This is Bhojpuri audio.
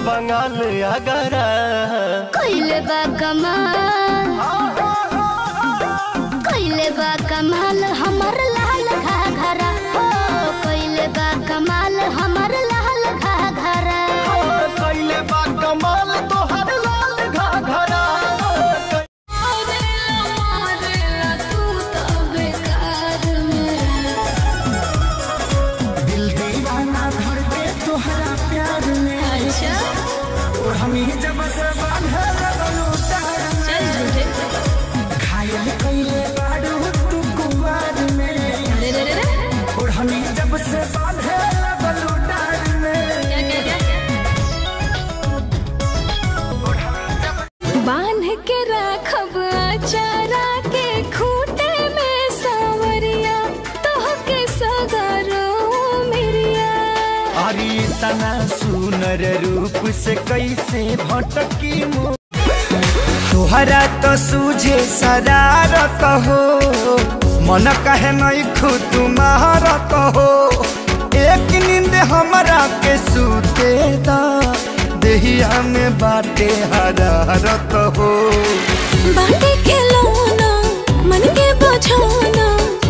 बंगाल अगरा कइले बा कमाल कइले बा कमाल हमर लाल घाघरा हो कइले बा कमाल हमर लाल घाघरा कैले बा कमाल तोहर लाल घाघरा दिल दीवाना धर के तोहरा प्यार में और हम ही जब से बांधे लगलू तार में घायल कइले बाड़ू तू कुंवार में और हम ही जब से बांधे लगलू तार में बांध के राखब चारा के खूटे में सावरिया तोह के सगरो मिरिया अरे तना सुनर रूप से कैसे भटकी मो तोहरा तो सूझे शरारत हो मन कहे नहीं खुद तुम्हारत हो एक नींद हमरा के सूते दा देहिया में बाटे हरारत हो बाटे के लौना मन के बझाना